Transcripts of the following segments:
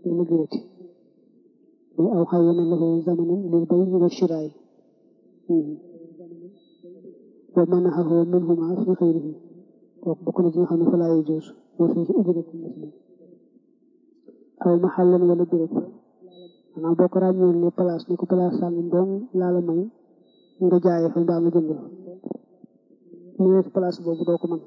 lu liggéeyati muy aw xayyana lahu zamanan lil bay'i wa shiraa'i wa manahahu minhuma fi xayrihi kooku bokk na ci nga xam ne fa laa yajuuz wa fiihi ujratu muslim aw maxallan wala béréb maanaam boo ko ràññoon ne place ni ko place sàngam doom laa la may nga jaayee fa mbaa nga jënd fa ñu weesu place boobu doo ko mën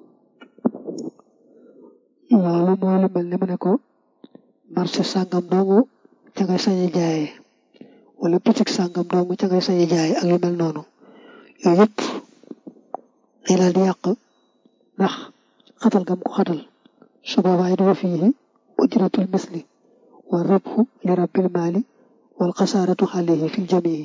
loolu mooy lu mel ne mu ne ko marché sàngam doomu ca ngay sañ a jaayee wala boutique sàngam doomu ca ngay sañ a jaayee ak yu mel noonu yooyu yëpp day daal di yàq ndax xatal gam ko xatal su boobaa it wa fiihi ujratul misli wa rabhu li rabbil maali wal xasaaratu alayhi fil jamii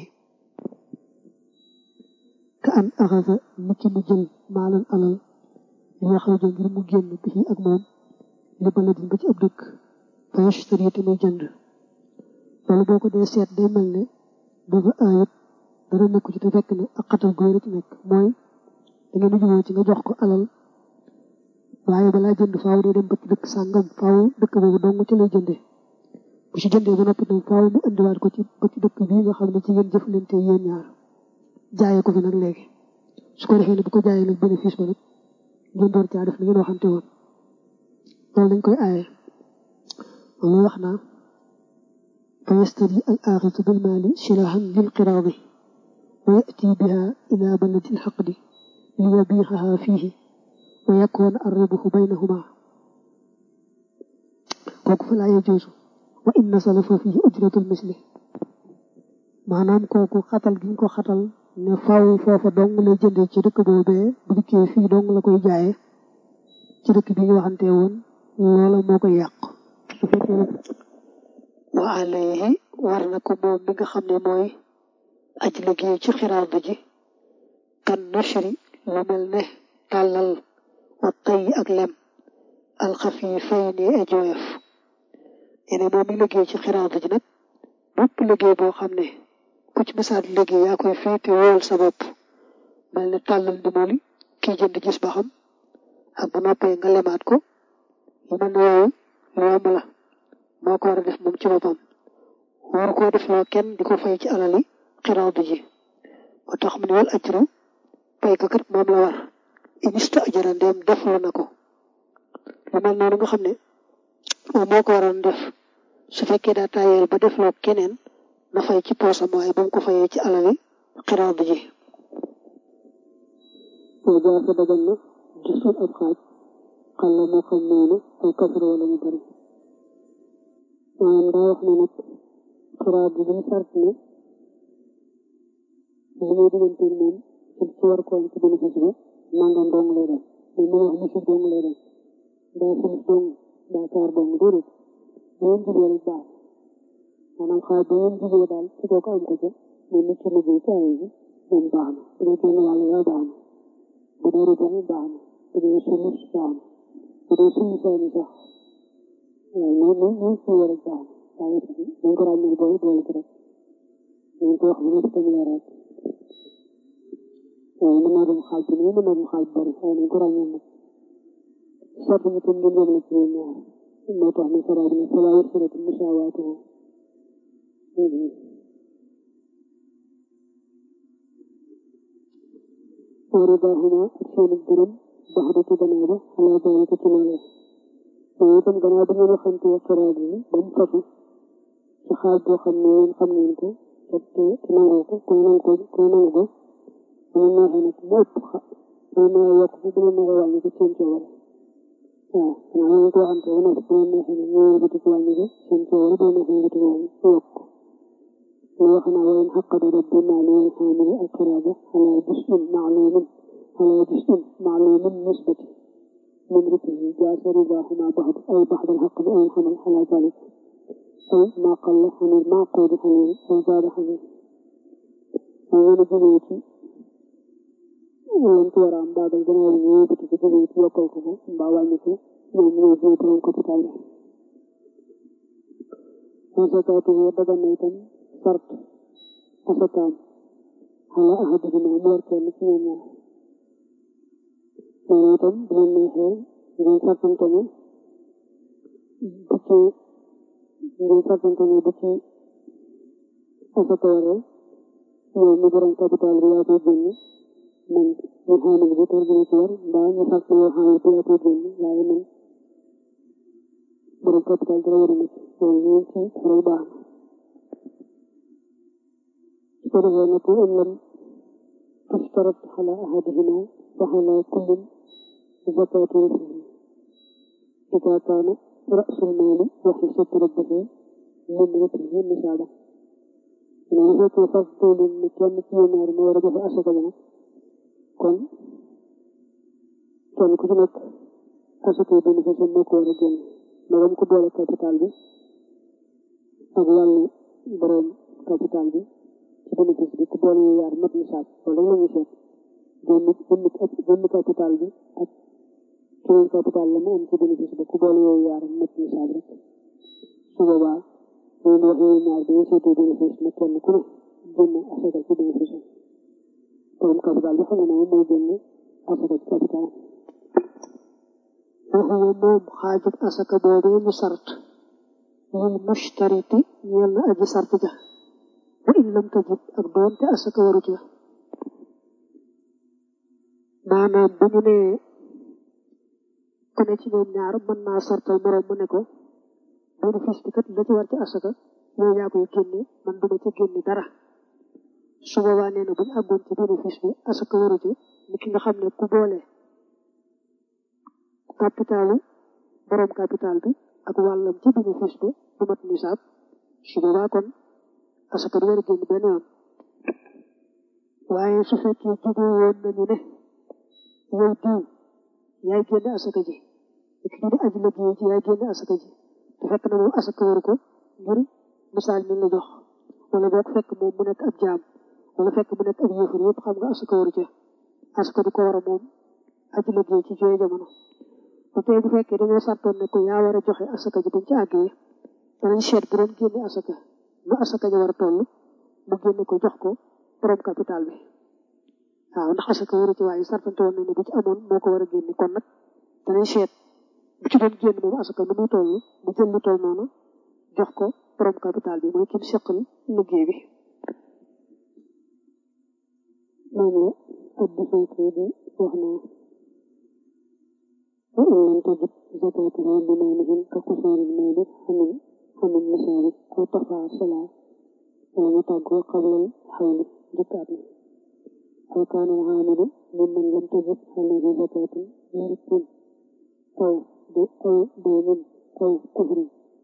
ka an axasa niki mu jël maalan alal li nga xam ngir mu génn bi ak moom li baladin ba ci ab dëkk fa yashtari te muy jënd loolu boo ko dee seet day mel ne dafa aayut dara nekku ci te fekk ne ak xatal góor ci nekk mooy da ngeen juboo ci nga jox ko alal waaye balaa jënd faaw day dem ba ci dëkk sàngam faaw dëkk boobu dong ci lay jëndee bu ci jëndee ba noppi nag faaw mu indiwaat ko ci ba ci dëkk bii nga xam ne ci ngeen jëflante yéen ñaar jaayee ko fi nag léegi su ko defee ne bu ko jaayee nag bénéfice ba nag ngeen door caa def li ngeen waxante woon loolu dañ koy aaye loolu wax naa fa yastari al axitu bil maali shirahan lil qiraadi wa yati biha ila baladi al xaqdi li yabiixaha fiihi wa yakoon arribuhu baynahuma kooku fa laa yajuusu wa in nasala fa fiihi ujratul misli maanaam kooku xatal gi ñu ko xatal ne faw foofa dong lay jëndee ci dëkk boobee bu dikkee fii dong la koy jaayee ci dëkk bi ñu waxante woon loola moo koy yàq su fekkee ne wa alayhi war na ko moom mi nga xam ne mooy aj liggéey ci xiraad ji kan nashri lu mel ne tàllal wa tay ak lem alxafifayni e jooyof ene moom mi liggéey ci xiraad ji nag bépp liggéey boo xam ne ku ci misaat liggéey yaa koy féete wóol sa bopp mel ne tàllal ndimali kii jënd gis ba xam ak bu noppee nga lemaat ko yu mel ne yooyu lu yomb la moo ko war a def moom ci boppam war koo def loo kenn di ko fay ci alali xiraadu ji moo tax mu ne wal ajru pay ko kat moom la war inista ajara ndeem def la na ko lu mel noonu nga xam ne moom moo ko waroon def su fekkee daa tayeel ba def loo keneen na fay ci poosam waaye ba mu ko fayee ci alali xiraadu ji moo jaase dagan na gisul ab xaaj xalla moo xam noonu ay kasar wala ñu bari maanaam daa wax ne nag xiraat bi dañu sart ne li ngay diggante moom ci war ko am ci bénéfice ba nangam dong lay def mais mu wax nisif dong lay def daa sulus dong daa kaar dong déedéet bu ngeen jugee rek baax maanaam xaaj ba ngeen jugee daal ci kooku am ko ca moom nit ci liggéey ci ay bi moom baax na bu dee kenn wàll yaa baax na bu dee rëbb baax na bu dee sulus baax na bu dee suñu seeni sax waaw ñoom ñoom ñoom suñu rek baax na waaye dañ ko ràññee boole boole ci rek dañ ko wax bu nekk tamit rek waaye mën naa dem xaaj bi mën naa dem xaaj bari waaye dañ ko ràññee nag sotti ñu tam ngeen yemale ci yéen ñaar moo tax ne sara bi ne fala yusratu musawaatuhu waridahuma ak seenu gërëm baxda ci gannaaw ba xalaa daalika ci loolee waaye itam gannaaw ba ngeen waxante xiraat yi ba mu fasu ci xaaj boo xam ne yéen xam ngeen ko te te nangoo ko ku nangu ko ku nangu ko bu ma neexee nag mu ëpp xa bu ma neexee yokk ko bu ma neexee wàññi ko seen coobare waaw xanaa ngeen ko waxante ba noppi bu ma neexee nag ñëwee ba ko wàññi ko seen coobare bu ma neexee nga ko wàññi yokk ko loolu wax naa wayen xaqada rabbi maali wal xaamili al qiraada ala jusin maalumin ala jusin maalumin nisbati من ركه جاز رضاهما بعض أو بعض الحق أو الحمل على ذلك أو ما قل عن المعقود عليه أو زاد عليه ومن جنيتي ولم تورا بعد الجنة يوبت في جنيتي وقوته باوانيك من يوجد لهم كتابه وزكاته بدن ميتا فرط وسكان على أحدهما موركا مثل loolu itam bu leen neexee ngeen sartante ne bu ci ngir fàttante ni bu ci asaka waree yow mi borom capital bi yaa koy génne man ñu xaamal bi tor dina ci war mbaa ñu fàtt yow xaamal bi yaa koy génne waaye man borom capital dara waru ma ci loolu ñu ci xaral baax na su ko defee nag in lam tushtarat ala ahadihima fa ala kullin zakatu rasihi ida kaana rasul maali wa xisatu rabbihi min watihi nisaaba ne bu fekkee fas toolin ni kenn ci yéen ñaar mu war a joxe asaka bi nag kon kenn ku ci nekk asaka yi bénéfice moo ko war a génn magam ko boole capital bi ak wàllu borom capital bi ci bénéfice bi ku boole yu yaar mat nisaab wala la ñu seet génn génn capital bi ak keneen capital la mu am ci bénéfice ba ku boole yooyu yaar mat nisaab rek su boobaa loolu wax yooyu ñaar bi ñu seetee bénéfice na kenn ku ne génn asaka ci bénéfice borom capital bi xam nga moom mooy génn asaka ci capital waxuwa moom xaajub asaka boobee ñu sart lil mushtariti ñeel na aji sart ja wa in lam tajib ak doonte asaka waru ca maanaam bu ñu nee ku ne ci ñoom ñaar mën naa sartal moroom mu ne ko bénéfice bi kat la ci war ci asaka yow yaa koy génne man duma ci génne dara su boobaa nee na bu ñu àggoon ci bénéfice bi asaka waru ci ni ki nga xam ne ku boole capitalu borom capital bi ak wàllam ci bénéfice bi du mat nisaab su boobaa kon asaka du war a génn benn yoon waaye su fekkee juboo woon nañu ne yow diw yaay génne asaka ji ak kii di aji liggéey ji yaay génne asaka ji te fekk na moom asaka waru ko ngir misaal mi la jox wala boog fekk moom mu nekk ab jaam wala fekk mu nekk ab yëfur yëpp xam nga asaka waru ca asaka du ko war a moom aji liggéey ci jooy jamono bu tey bu fekkee dañoo sartoon ne ko yaa war a joxe asaka ji buñ ci àggee danañ seet bu doon génne asaka lu asaka ji war a toll mu génne ko jox ko borom capital bi waaw ndax asaka waru ci waaye sartante woon nañ ne bu ci amoon moo ko war a génne kon nag danañ seet bu ci doon génn moom asaka nu muy toll mu jël lu toll noonu jox ko borom capital bi mooy kim seqal liggéey bi moom la ab defeekee di wax naa وإن لم تجد زكاتها بمالهم كقصار المال حمل حمل مشارك أو ترفع الصلاة ومتعقوا قبل الحول زكاة أو كان العامل ممن لم تجد عليه زكاة ملك أو أو دين أو كفر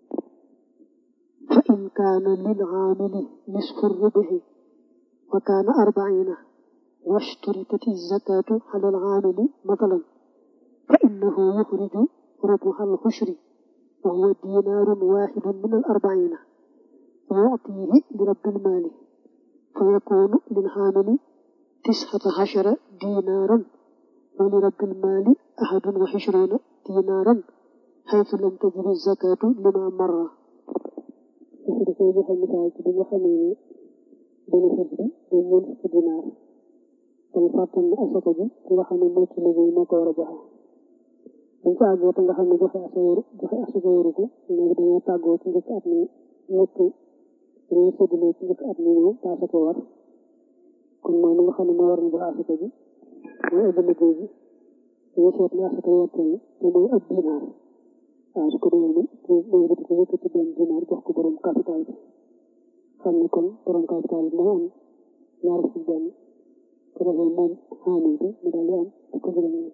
فإن كان للعامل نصف الربح وكان أربعين واشترطت الزكاة على العامل مثلا فإنه يخرج ربح الحشر وهو دينار واحد من الأربعين ويعطيه لرب المال فيكون للحامل تسعة عشر دينارا ولرب المال أحد وعشرون دينارا حيث لم تجب الزكاة لما مر dafay joxe misaal ci bi nga xamee ne bénéfice bi day ñeent fukki dinaar dañ fàttal ne asaka ji ki nga xam ne moo ci liggéey moo ko war a joxe dañ ko àggee te nga xam ne joxe asaka waru joxe asaka waru ko léegi dañoo tàggoo ci njëkk at mi ñëpp dañoo séddalee ci njëkk at mi ñëw te asaka war kon mooy li nga xam ne moo war na joxe asaka ji mooy ëpp liggéey bi dañoo seet ne asaka war toll te mooy ab dinaar waaw su ko defee ni mooy bëti ko yëkkati benn dinaar jox ko borom capital bi xam ne kon borom capital bi moo am ñaar fukki benn ko defee moom xaamil bi mu daal di am fukk juróom ñett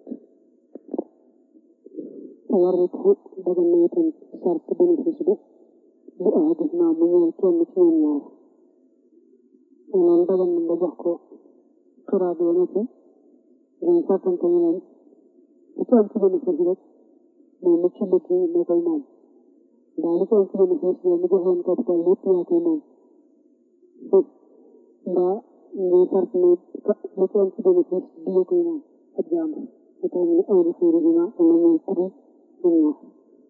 war rek dagan na itam sart bénéfice bi bu aadis naa mu ñëw kenn ci ñoom ñaar maanaam dagan na nga jox ko xiraat ba noppi dañ sartante ñu leen lu ci am ci bénéfice rek moom mu ci liggéey moo koy moom ndax lu ci am ci bénéfice yow mu joxoon capital lépp yaa koy moom mbaa ngay sart ne lu ci am ci bénéfice di nga koy moom ab jaam lu tax ñu aw na suuri dina am na ñooy kudi ñoom ñaar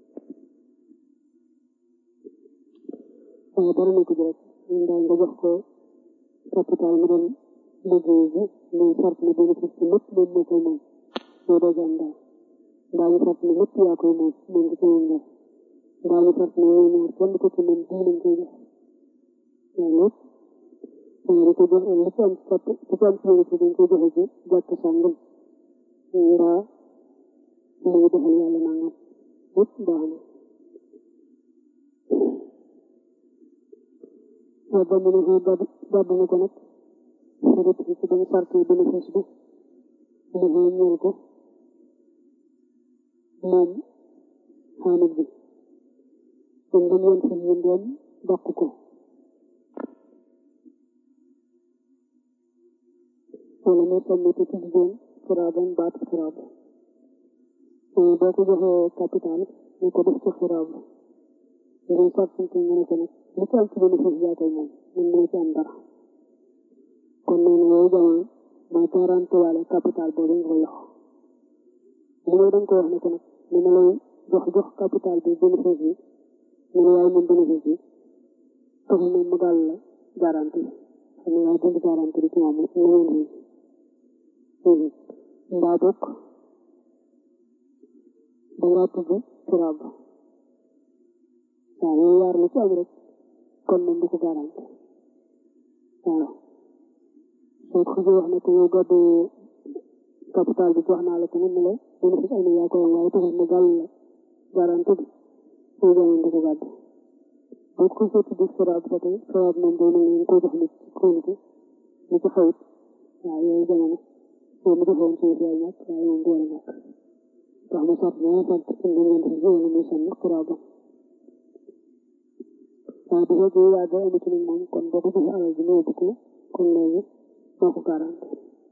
waaye dara nekk ji rek ñun daal nga jox ko capital mu dem liggéey bi muy sart ne bénéfice bi lépp moom moo koy moom moo doo jaam daal mbaa ñu sart ne lépp yaa koy moom moom nga ko moom daal daañu fekk ne ñoom ñaar kenn ko ci mën bii lañ koy jox loolu lépp dana di ko jox li ci am ci kapp li ci am ci yéen dañ koy joxe ci jàkk sàngam ngiraa li ñu defal yàlla nangam lépp baax na waaw ba mu ne ko gàdd gàdd na ko nag xarit bi ci dañu parti bénéfice bi mu ne ñeel ko moom xaamit bi kon dañ leen fi ñu doon dàq ko wala mu sànni te ci jigéen xiraaban baatu xiraab boo ko joxee capital ñu ko def ci xiraab dañuy sàrtante nga ne ko nag li ci am ci bénéfice yaa koy moom man moo ci am dara kon nee na yooyu jamono mooy garanti waale capital boobu nga ko jox li mooy da nga ko wax ne ko nag li ma lay jox jox capital bi bénéfice bi ñu ne yaay moom bénéfice bi taxul moom mu gàll la garanti xam ne yaay dund garanti bi ci moom la ngeen fi mbaa bokk dangaa tudd xiraab waaw yooyu yaar la ci am rek kon moom du ko garanti waaw soo ko xasee wax ne ko yow gàddu capital bi jox naa la ko ne la bénéfice ay na yaa ko yam waaye taxul mu gàll la garanti bi soo jamono du ko gàddu boo ko xasee tudd xiraab ba tey xiraab moom day mel ni ko jox nit ci kóolute ni ci xawit waaw yooyu jamono soo mu defoon suuf yaay ñàkk waaye moom du war a ñàkk ndax mu sart ñoo sart indi ngeen fi wala muy sànni xiraabam waaye bu fekkee yaa ga amu ci nag moom kon boo ko joxe alal bi ñëw ko kon léegi moo ko garanti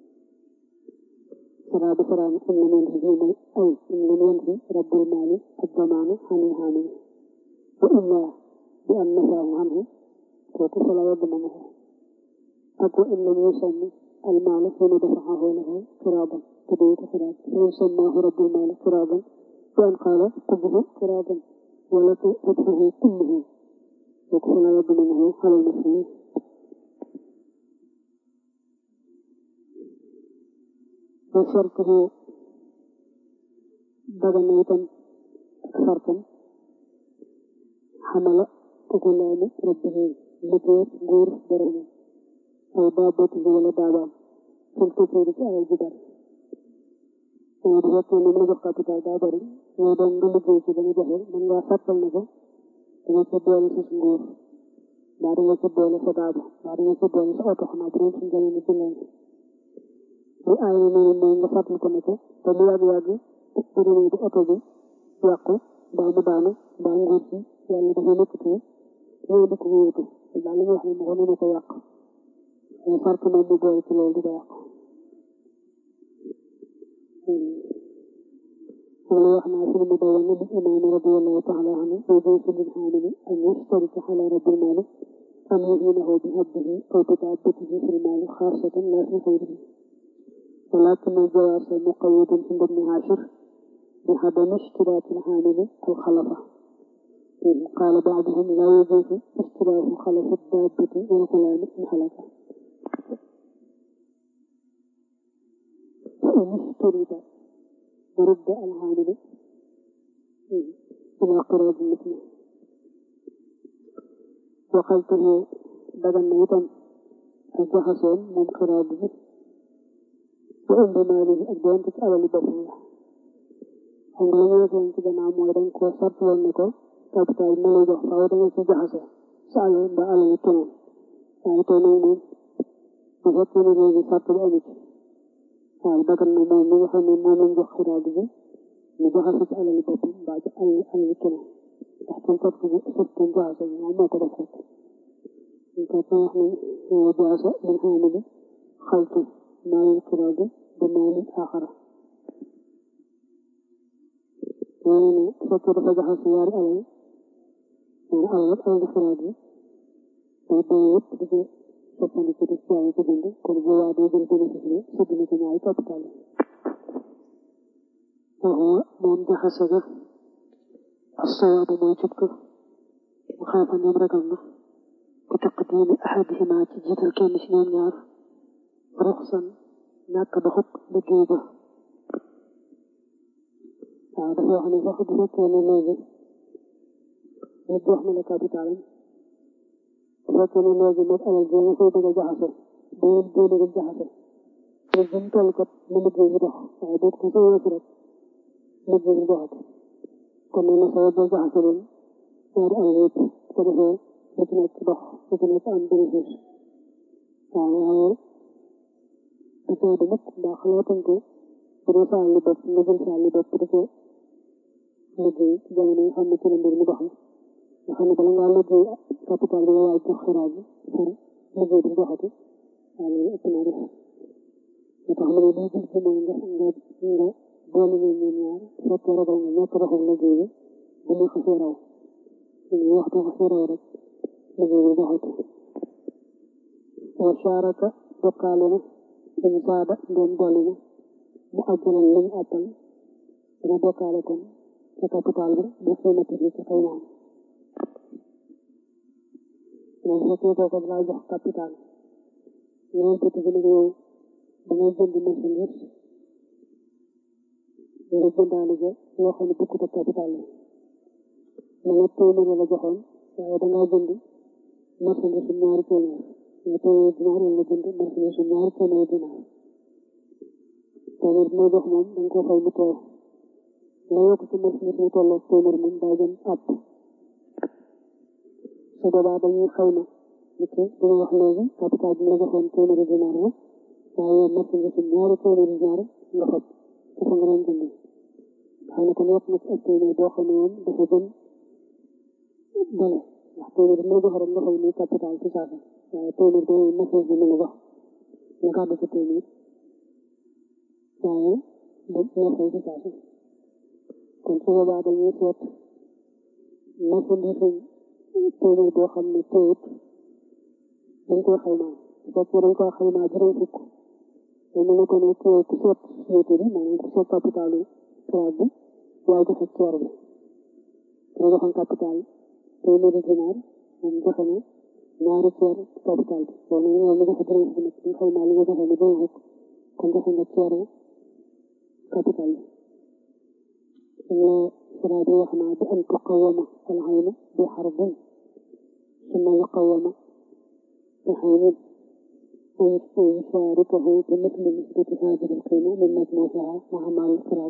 saraa bi saraa ni am na meen fi mooy ay am na meen fi rabbul maali ak damaanu xanil xaamili wa illa bi am nafaahu anhu kooku fala yedd na ko ak wa in lam yusammi المال حين دفعه له قرابا تبيت قراب فيسماه رب المال قرابا وأن قال قبه قرابا ولك فتحه كله وكفل يضمنه على المسلمين وشرطه دغنيتا شرطا حمل غلام ربه لكير غور برمه أو دابته ولا دابam fil kufri ci alal ju bari ñoo bu fekkee ne mën jox capital daa bari ñoo doon nga liggéey ci dañu joxe mën ngaa fàttal ne ko danga ca doole sa nguur mbaa danga ca doole sa daaba mbaa danga ca doole sa oto xanaa bu doon suñ jamono ci leen bu aay ne mooy nga fàttal ko ne ko te lu yàgg-yàgg bu demee di oto bi yàqu mbaa mu daanu mbaa nguur si yàlla dafa nekkati ñëw di ko wóotu daal li nga wax ne ma ko ne ko yàq mais fart moom mu boole ci loolu di ko yàq wala wax naa fi mu dawoon li imaam radiallahu taala anhu يجوز للحامل أن يشترك على رب المال أن يعينه بحبه أو بتعبته في المال خاصة لا في غيره ولكن الجواز مقيد عند ابن عاشر بعدم اشتراك الحامل الخلفة قال بعضهم لا يجوز اشتراك خلف الدابة والغلام إن هلك وإن اشترط ورد العامل إلى قراض مثله وقلته بدن ميتا الجحسون من قراضه وإن بماله أجدان تسأل لبسه xam nga la ñu waxoon ci gannaaw mooy dañ koo sart woon ne ko capital ma lay jox faaw da nga ci jaxase sa alal ba alal keneen waaye tey nag moom bu fekkee ne léegi sart bi amu ci waaw dagan na moom mi nga xam ne moom lañ jox xiraat bi mu jaxase ci alal boppam mbaa ci alal alal keneen ndax tam sart bi sart bi jaxase bi moom moo ko def rek ñu ko ko wax ne jaxase min xaamili xaltu maalil xiraat bi ba maalil aaxara nee na bu fekkee dafa jaxase yaari alal nee alal yëpp alal xiraat bi day day yëpp di ko soppandiku di jaay ko jënd kon bu waa day jël bénéfice bi sëdd na ko ñaari capital yi waxoo moom jaxase ga assawaabu mooy jub ko mu xaafa ñoom ragal na ku taqdiimi ahadihima ci jiital kenn ci ñoom ñaar ruxsan ñàkk doxub liggéey ba waaw dafa wax ne sax bu fekkee ne léegi nit jox na la capital bu fekkee ne léegi nag alal ji nga koy bëgg a jaxase day génne rek jaxase te bu mu toll kat na liggéey bi dox waaye boo ko soo rek liggéey bi doxati kon nee na soo boo jaxase leen ñaari alal yëpp su ko defee lu ci nekk dox lu ci nekk am bénéfice waaw waaye du tee du mukk mbaa xalaatuñ ko bu dee saa li bopp nga jël saa li bopp di ko liggéey ci jamono yi xam ne ci la mbir mi dox la nga xam ne bala ngaa liggéey capital bi nga waaj jox xiraat bi far liggéey bi doxati waaw loolu ëpp naa def moo tax mu ne lii gis bi mooy nga nga nga boole ñoom ñoom ñaar fekkee ragal nga ñàkk doxal liggéey bi bu ñu xasee raw ñu waxtu xasee raw rek liggéey bi doxati wa sharaka bokkaale na suñu saada ndéem dolli na mu ajjalan lañu àttal dina bokkaale kon ca capital bi bu xiimati bi ci xaymaam moom fekkee kooku dalaa jox capital ñoom petit bi nag yow da ngay jënd marchandise nga jëndaale ja loo xam ne bokkut ak capital la ma nga téeméer la joxoon waaye da ngaa jënd marchandise ñaari téeméer nga téeméer dinaar wala jënd marchandise ñaari téeméer dinaar téeméer bi may jox moom da nga koo fay mu teew la yokk ci marchandise mu tolloo téeméer moom daa jëm àpp su boobaa dañuy xayma nit ki li nga wax léegi capital bi la joxoon téeméeri dinaar la waaye marchandise ñaari téeméeri dinaar nga fab dafa nga doon jënd xam ne kon yokk na ci ak téeméer boo xam ne moom dafa gën dole ndax téeméer bi la jox rek nga fay ni capital ci saasa waaye téeméer boobu marchandise bi la jox nga gàddu ci téeméer waaye da nga fay ci saasa kon su boobaa dañuy seet marchandise téeméer boo xam ne téewut dañ koy xaymaa su fekkee dañ koy xaymaa juróom fukk te mu ne ko ne ku ku seet société bi maanaam ku seet capitalu xiraat bi yaay joxe ceer bi nga joxoon capital téeméeri dinaar moom joxe na ñaari ceer capital bi loolu nag yow mi joxe juróom fukk nag ñu xaymaa li nga joxe ne juróom fukk kon joxe nga ceeru capital bi xiraat bi wax naa bi an tuqawama al ayna bi xarbin ثم يقوم بحين ويشاركه بمثل نسبة هذه القيمة من مجموعها مع مال القراب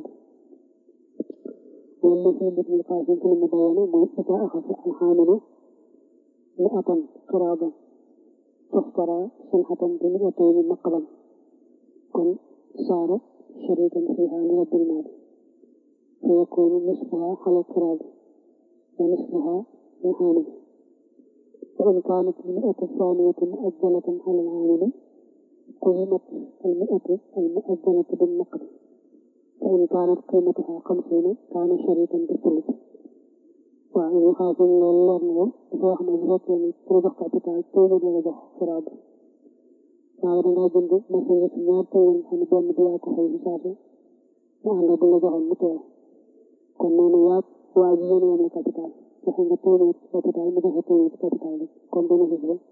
والذي مثل القاسم في المبينة إذا أخذ الحامل مئة قرابا تشترى شنحة بمئتين نقبا كن صار شريكا فيها لرب المال فيكون نصفها على القراب ونصفها للحامل وإن كانت المئة الثانية مؤجلة على العامل قيمت المئة المؤجلة بالنقد فإن كانت قيمتها خمسين كان شريكا بالثلث وإن هذا اللرن dafa wax ne bu fekkee ni pour jox capital téeméer la jox xiraab waaye da ngaa jënd marchandise si ñaar téeméer xam ne benn bi yaa ko fay si saase mu ànd ak bi la joxoon mu teew kon noonu yaa waa ji yéen yem la capital joxe nga téeméer capital mu joxe téeméer capital bi kon bénéfice ba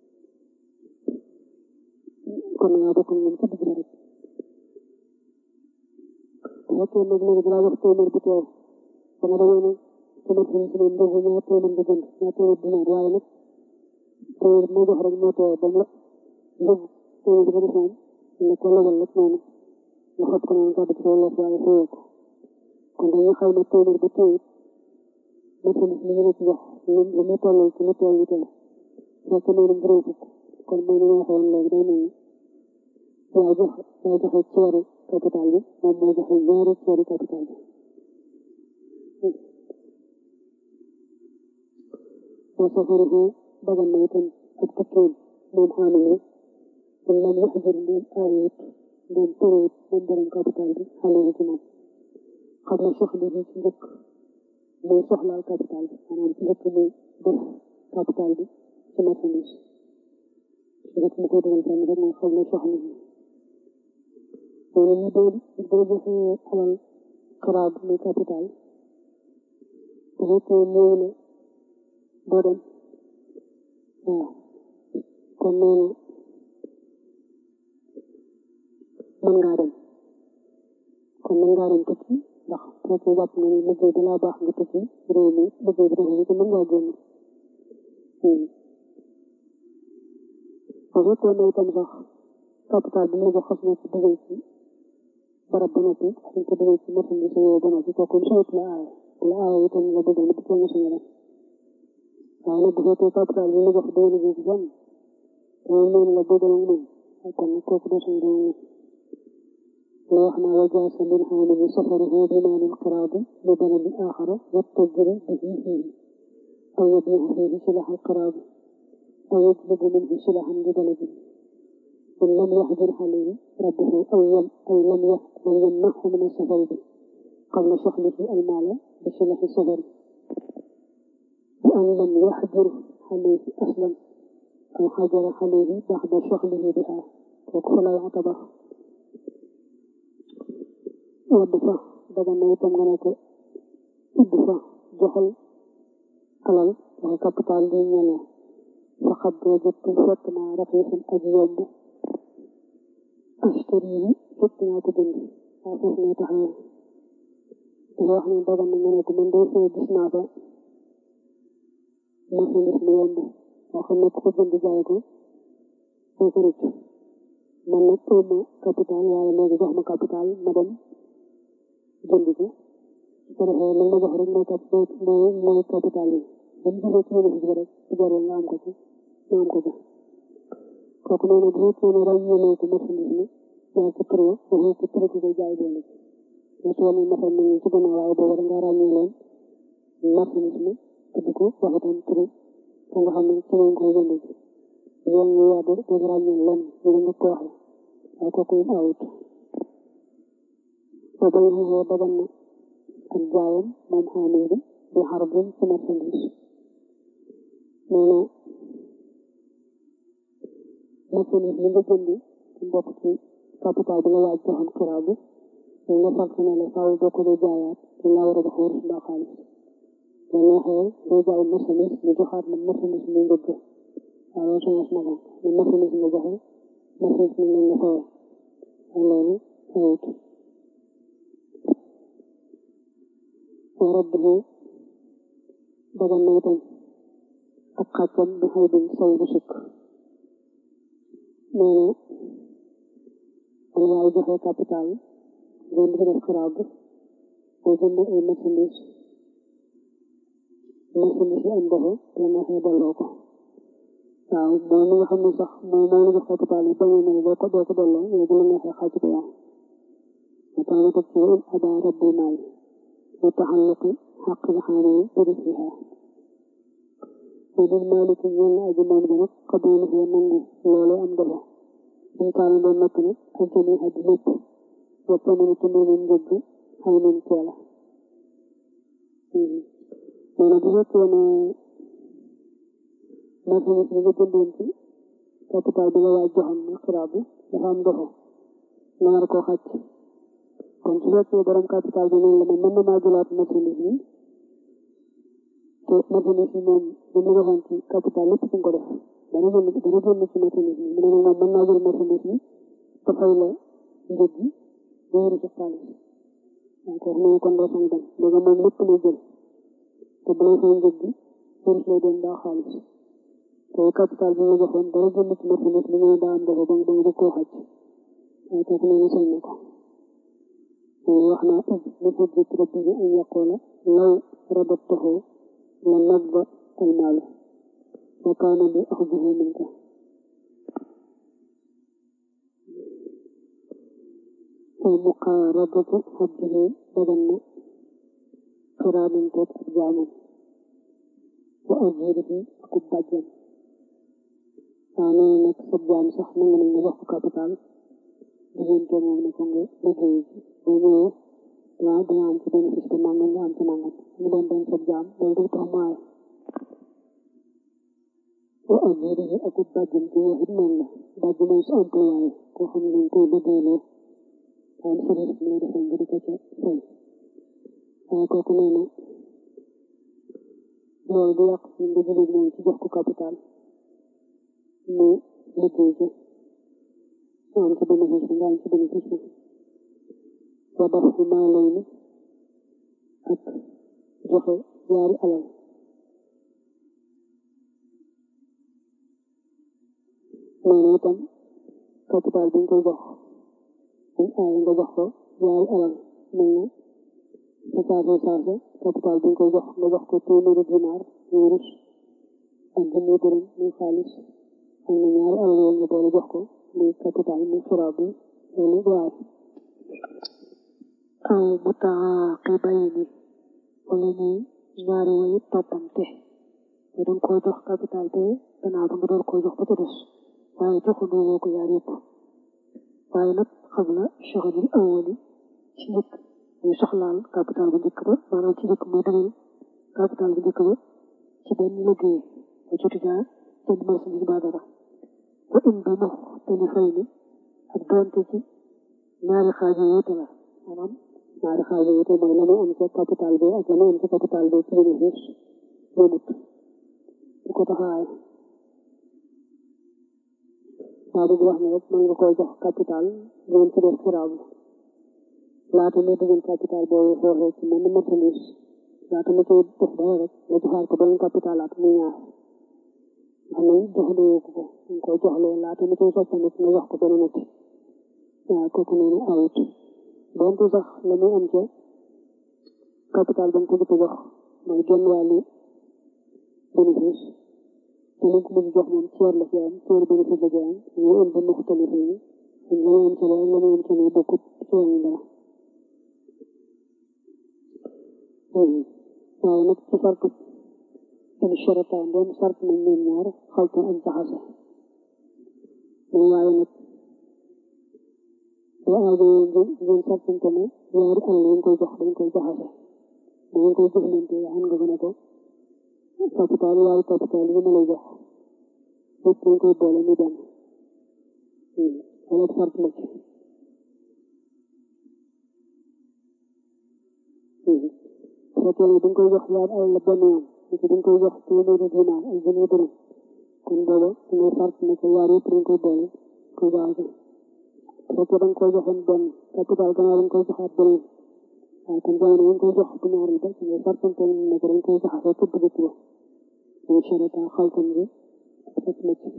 kon nga bokk moom ci digg ba rek bu fekkee nag léegi dalaa jox téeméer bu teew ba nga demee ne sama xarit si moom ndogu ñaar téeméer nga jënd ñaar téeméer dinaar waaye nag téeméer moo jox rek moo teew ba mu la ndogu téeméer ba def moom nga ko lebal rek noonu nga xob ko noonu gàddu ci sa loos waaye fayoo ko kon dañuy xayma téeméer ba téeméer marchandise li ñu la ci jox lu mu tollal ci lu teew ñu teew fekk noonu juróom fukk kon mooy li ma waxoon léegi day mel ni yaa jox yaa joxe ceeru capital bi moom moo joxe ñaari ceeru capital bi wa safaruhu dagan na itam ak tukkiin moom xaamil bi kon lam yaxjur ndéem aayut ndéem tëreet moom borom capital bi xale ci moom xam na soxla bi ci njëkk muy soxlaal capital bi maanaam ci njëkk muy def capital bi ci marchandise ci njëkk mu koy dugal fenn rek mooy xam na soxla bi loolu ñu doon boo joxee alal xaraab muy capital bu fekkee néew na doo dem waaw kon nee na mën ngaa dem kon mën ngaa dem tukki ndax bu fekkee jàpp nga ni liggéey bi laa baax nga tukki réew mi liggéey bi dafa te mën ngaa génn bu fekkoon ne itam sax capital bi mu la jox xas na ci dugal ci barab ba noppi suñ ko dugal ci marchandise yooyu ba noppi kooku sawut la aaye la aaye itam nga bëggal na di ko mosuñu def waaye nag bu fekkee capital bi mu la jox doo liggéey ci fenn loolu noonu la bëggal ak moom kon nag kooku doo suñu doon la wax naa wa jaasa lil xaamili safaruhu bi maanil qiraadi li baladi aaxara wattajiri bihi fiihi aw yabiihu fiihi silax al qiraadi aw yajlibu minhu silaxan li baladi in lam yaxjur alayhi rabbuhu aw yam aw lam yamnaxhu min asafari bi qabla soxlihi almaala bi silaxi safari bi an lam yaxjur alayhi aslan aw xajara alayhi baxda soxlihi biha kooku fa la yutabar wadd fa daga na itam nga ne ko idd fa joxal alal wala capital bi ñene faqad wajadtu fekk naa raxiisan aji yomb ashtari yi fekk naa ko jënd waaw foofu ngay taxawee dafa wax ne daga na nga ne ko man day fee gis naa fa marchandise mu yomb boo xam ne ku ko jënd jaay ko doo ko rëcc man nag ëwma capital waaye léegi jox ma capital ma dem jënd ko su ko defee li ma jox rek mooy cap mooy mooy capital yi ba mu jógee ci bénéfice bi rek su jaree nga am ko ci nga am ko ci kooku nee na bu fekkee ne ràññeeloo ko marchandise mi jaay ko prix waxee ko prix ko koy jaay dolli ci mais su wàllu masal nañ ci gannaaw waaye boobu da ngaa ràññee leen marchandise mi tudd ko wax itam prix ko nga xam ne ci lañ koy jënd ci yoon ñu yaatu dañ ràññee leen ñu nga ko waxee waaye kooku yëpp awut soo bay xeexee dagan na ak jaayam moom xaamil bi di xarbin ci marchandise nee na marchandise li nga jënd ci mbokk ci capital bi nga waaj joxoon xiraw bi dañ la sant ne la faaw boo ko dee jaayaat dañ laa war a jox wurus mbaa xaalis la neexee doo jaay marchandise ñu joxaat la marchandise mi njëgg waaw loolu sama na ko ne marchandise nga joxe marchandise mi lañ la fayee loolu awut rabbihi dagan na itam ak xàccam bi xëy bin say bu sukk nee na dana yaay joxe capital ngeen di def xiraab boo jënd ay marchandise marchandise yi am defe la neexee delloo ko waaw mooy li nga xam ne sax mooy mooy la jox capital yi bañee ne doo ko doo ko delloo yow bu la neexee xàcc ko yow ma tax na teg ci ada rabbi maay وتعلق حق الحامل برفعها وللمالك ñeel aji moom gi nag قبوله nangu loole am delo in kaana doon nekk nag ak jëmi aji lépp wappa mënu ci moomin njëgg xay nañ teela nee na bu fekkee ne marchandise bi nga jëndoon ci capital bi nga waaj joxoon na xiraab bi dafa am defo nga war koo xàcc kon su fekkee borom capital bi noonu la moom mën na maa jëlaat marchandise bi te marchandise bi moom li mu waxoon ci capital lépp ci nga ko def dana génn dana génn ci marchandise bi mu ne moom mën naa jël marchandise bi te fay la njëg gi ba wéru ci xaalis waaw kooku nee kon doo sañ dem léegi moom lépp lay jël te bu lay fay njëg gi wérus lay doon daa xaalis te capital bi la joxoon dara génn ci marchandise bi ñu ne daa am defe ba nga koo xaj waaye kooku nee na sañ na ko wax naa id li xujjat rabbihi an yaqula law radattuhu la nadda almaalu wa kaana li axdihi minka wa muqaaradatu xabdihi dagan na xiraamanteeg ak jaamam wa ajirihi akub bàjjan waaw nee na nag sa jaam sax nangu nañ nga jox ko capital diggante moom ne ko nga liggéey ci boo ñëwee waaw dina am ci bénéfice bi nangam nga am ci nangam mu doon doon sa jaam loolu du tax maaye wa ajirihi ak bàjjan ci waxit noonu la bàjjan mooy sa employé koo xam ne dañ koy liggéeyloo waaye service bi lay defal nga di ko ca fay waaye kooku nee na loolu du yàq si nga jëlee moom ci jox ko capital mu liggéey ci am ci bénéfice bi nga am ci bénéfice bi wa daf maa lay ni ak joxe yaari alal noonu itam capital bi ñu koy jox buñ aaye nga jox ko yaari alal mel na sa saase saase capital bi ñu koy jox nga jox ko téeméeri dinaar wurus ak junni dërëm muy xaalis am na ñaari alal yooyu nga boole jox ko muy capital muy xiraab bi loolu du aay aw mutaaqibayni wala ñuy ñaari way toppante te danga koy jox capital be gannaaw ba nga door koy jox ba ca des waaye joxandoo ko yaar yëpp waaye nag xam la soxalil awali ci njëkk muy soxlaal capital bu njëkk ba maanaam ci njëkk muy dalal capital bu njëkk ba ci benn liggéey ba joti jaar jënd marchandise ba dara wa in bi mux telifay ni ak doonte ci ñaari xaaj yu wuute la maanaam ñaari xaaj yi te mooy la muy am ca capital bi ak la muy am ca capital bi ci bénéfice yëmut bu ko taxawaay daa bëgg wax ne rek mën nga koy jox capital ngeen ci def xiraab laata muy dugal capital boobu foofee ci mën marchandise laata mu koy def dara rek nga joxaat ko beneen capital laata muy ñaar xam ne joxandoo ko ko nga koy joxlee laata mu koy soppandiku nga jox ko beneen nit waaw kooku noonu awut donte sax la muy am ca capital ba nga ko jëkk jox mooy genn wàllu bénéfice te li ko mën jox moom ceer la ci am ceer bénéfice la ci am ñu am ba muxtalif yi la muy am ci la la muy am ci la bokkut ci wàllu dara waaye nag ci sartu in sharata doon sart nañ ñoom ñaar xalta ak jaxase mais waaye nag boo aajoo ngeen ngeen sartante ne ñaari alal yi koy jox dañ koy jaxase da ngeen koy jëflante xam nga ko ne ko capital yaari capital yi ma lay jox lépp dañ koy boole ñu benn wala sart la ci fekkee ne dañ koy jox yaari alal la benn yoon léegi dañ koy jox téeméeri dinaar ak junni dërëm kon booba dangay sart ne ko yaar yëpp dañ koy boole koy jaxase fekkee da nga koy joxoon benn capital gannaaw dañ koy joxaat beneen waaw kon jamono yi nga koy jox bu ñaareel ba ngay sartante ne ko dañ koy jaxasee pour dugg ba muy sharata xaltan bi fekk na ci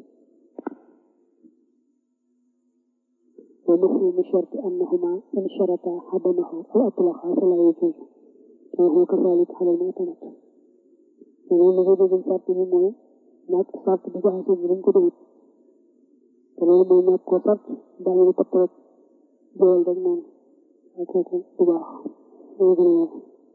wa mafhumu sharti annahuma in sharata xadamahu aw atlaqa fala yajuzu wa huwa kazalik ala al-mu'tamad loolu la nga dégg sart bi mooy ñàkk sart bi jaxase bi dañ ko dégg te loolu mooy ñàkk ko sart daañu ne topp rek doyal rek noonu ak kooku bu baax moo gën a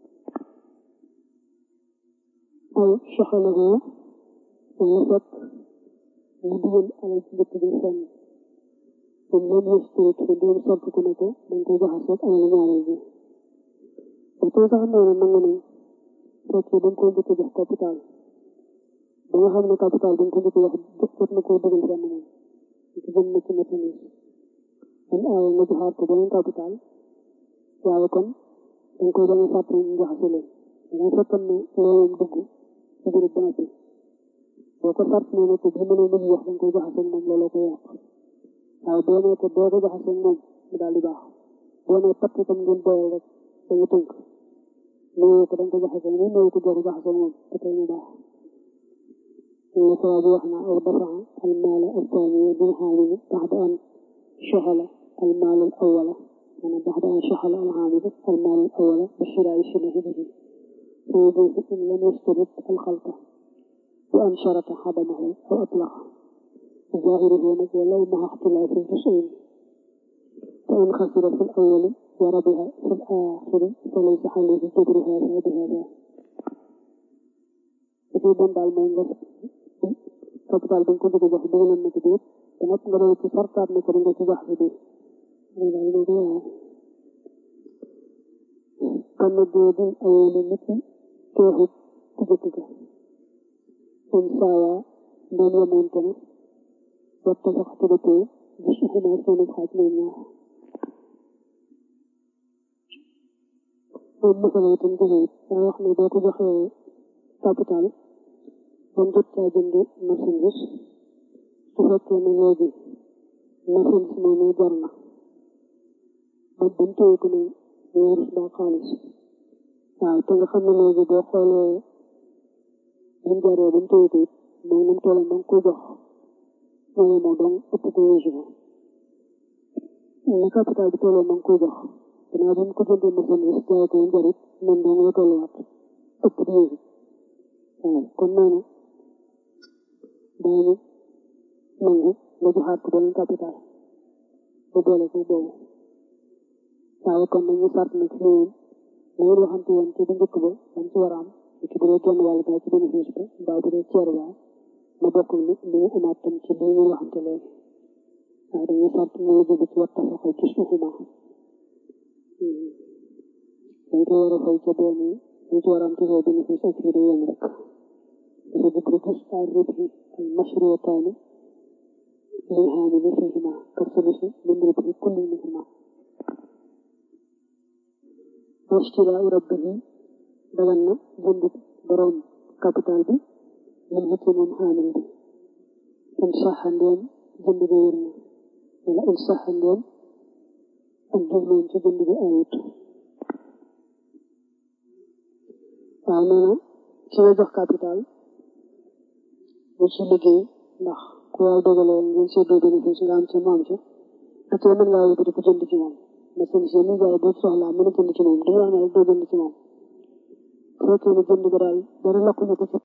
aw soxalahu wala fekk mu dugal alal ci dëkk bi fenn moom lam yësturit fa doon sart ko ne ko dañ koy jaxase ak alal ñaareel bi ba tey sax nee na nangu nañ fekkee dañ koy njëkk jox capital ba nga xam ne capital dañ ko njëkk jox jot na koo dugal fenn moom ci jëm na ci marchandise kon aaye nga joxaat ko beneen capital waaye kon dañ koy bañ a fàtte ñu jaxase leen danga fekkoon ne loolu dugg ci biir ba noppi boo ko sart nee na ko bi mënoo mën wax dañ koy jaxase moom looloo koy yàq waaye boo nee ko boo ko jaxase moom mu daal di baax boo nee patt tam ngeen doyal rek dañu tënk néew ko dañ ko jaxase ni néew ko doo ko jaxase moom te tey mu baax إن ثواب وحنا أو دفع المال الثاني بالحامل بعد أن شغل المال الأول يعني بعد أن شغل العامل المال الأول بشراء شبه به فيجوز إن لم يشترط الخلطة وأن شرط حدمه أو أطلقه ظاهره ولو مع اختلاف الجزئين فإن خسر في الأول وربح في الآخر فليس عليه جبر هذا بهذا dafay doon daal mooy nga capital ba nga ko bëgg a jox dugaloon na ko déet te nag nga doon ci sartaat ne ko da nga ci jox bi déet loolu daal moo koy waaye kon nag boobu awoon na ci teexut ku jëkk ga am saawa doon yemoonte na waxta sax ci dëppoo gis xuma seen xaaj ñoom ñaar moom masala itam joxewut daa wax ne boo ko joxee capital ba mu jot caa jënd marchandise su fekkee ne léegi marchandise moomu jar na ba ba mu téye ko ne wurus ba xaalis waaw te nga xam ne léegi boo xoolee buñ jaree buñ téye ko it moom nam tolloon ba nga koy jox mooy moo doon ëpp ko weesu ko na capital bi tolloon ba nga koy jox gannaaw bi mu ko jëndee marchandise jaay ko yam jarit noonu dong la tolluwaat ëpp di weesu waaw kon noonu daañu nangu nga joxaat ko beneen capital ba boole ko boobu waaye kon nag ñu sart nag fi moom la ngeen waxante woon ci bu njëkk ba dañ ci war a am ci bu dee genn wàll ci bénéfice ba mbaa bu dee ceer ba na bokk ni li ñu amaat tam ci li ñu waxante léegi waaye dañuy sart ñu la jóge ci war tafaxa ci suufuma dañ ko war a fay ca benn ñu ci war a am ci soo bénéfice ak fii de yem rek dafa jublu gis ay ribhi al mashriyataani lil haamili fihima ka sulusi min ribhi kulli minhuma washtiraa rabbihi dagan na jënd borom capital bi min hëcc moom xaamil bi in saxa ndeem jënd bi wér na wala in saxa ndeem ak jubloon ci jënd bi ayut waaw nee na ki nga jox capital bu ci liggéey ndax ku yàlla dogalee ngeen seddoo bénéfice nga am ca moom ca da cee mën ngaa yóbbu di ko jënd ci moom masin si mi jaay boo soxlaa mën a jënd ci moom dañu wax ne rek doo jënd ci moom fekkee ne jënd ga daal dara lakkuñu ko ci